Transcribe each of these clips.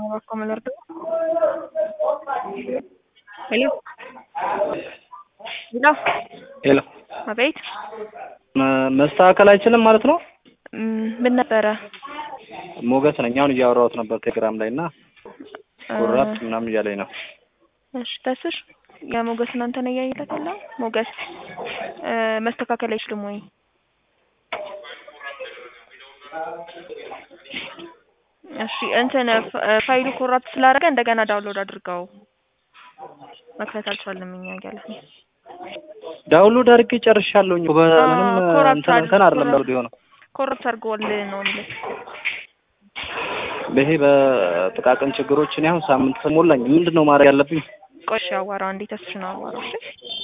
como el orto. ሄሎ ሄሎ ሄሎ አቤት መ- መስተካከል አይችልም ማለት ነው? ም፣ ምን ነበረ? ሞገስ ነኝ። አሁን እያወራሁት ነበር ቴሌግራም ላይ እና እ፣ ኩራት ምናምን እያለኝ ነው። እሺ ተስሽ የሞገስ እናንተ ነው እያየለት ያለ ሞገስ እ፣ መስተካከል አይችልም ወይ? እሺ እንትን ፍ- እ፣ ፋይሉ ኮራፕት ስላደረገ እንደገና ዳውንሎድ አድርገው መክፈት አልቻለም እኛ እያለ ዳውንሎድ አድርጌ ጨርሻለሁኝ። በምንም አዎ፣ ኮራፕት እንትን እንትን አይደለም አድርጎ- ዳውንሎድ የሆነው ኮራፕት አድርገዋል ነው የሚልህ። ይሄ በጥቃቅን ችግሮች እኔ አሁን ሳምንት ሞላኝ። ምንድን ነው ማድረግ ያለብኝ? ቆይ እሺ አዋራው እንዴት ተስሽ ነው አዋራው እሺ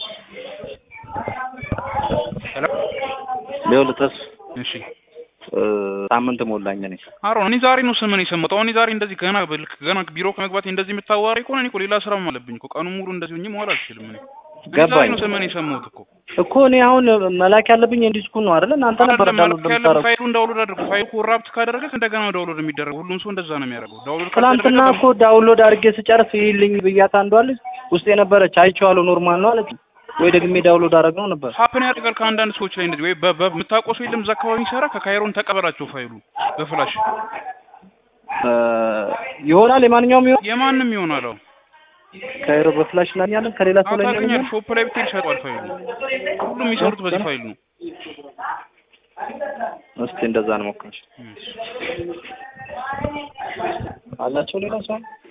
ሄሎ ይኸውልህ ተስ እሺ እ፣ ሳምንት ሞላኝ እኔ አሮ እኔ ዛሬ ነው ስምን የሰማሁት። አሁን እኔ ዛሬ እንደዚህ ገና በልክ ገና ቢሮ ከመግባቴ እንደዚህ የምታዋሪ ከሆነ እኔ እኮ ሌላ ስራም አለብኝ እኮ ቀኑን ሙሉ እንደዚህ ሆኜ መዋል አልችልም። እኔ እኔ ዛሬ ገባኝ ነው ስምን የሰማሁት እኮ እኮ እኔ አሁን መላክ ያለብኝ እንዲስኩን ነው አይደለ? እናንተ ነበር አይደለም ዳውንሎድ መልክ ያለብህ የምታረጉ። ፋይሉን ዳውንሎድ አድርጉ። ፋይሉ ኮራፕት ካደረገ እንደገና ዳውንሎድ የሚደረገው ሁሉም ሰው እንደዛ ነው የሚያደርገው። ዳውንሎድ ትናንትና ካልተደረገ እኮ ዳውንሎድ አድርጌ ስጨርስ ይልኝ ብያት አንዷ ልጅ ውስጥ የነበረች አይቼዋለሁ ኖርማል ነው አለች። ወይ ደግሜ ዳውንሎድ አደረግነው ነበር። ሀፕን ያደርጋል ከአንዳንድ ሰዎች ላይ እንደዚህ ወይ በ- በ- የምታውቀው ሰው የለም እዛ አካባቢ የሚሰራ ከካይሮን ተቀበላቸው ፋይሉ በፍላሽ እ፣ ይሆናል የማንኛውም ይሆን የማንም ይሆናል። አዎ ካይሮ በፍላሽ እናገኛለን ከሌላ ሰው ላይ ታገኛለህ። እናገኛለን። ሾፕ ላይ ብትሄድ ይሸጧል ፋይሉ። ሁሉም የሚሰሩት በዚህ ፋይል ነው። እስቲ እንደዛ ነው ሞክረሽ እሺ። አላቸው ሌላ ሰው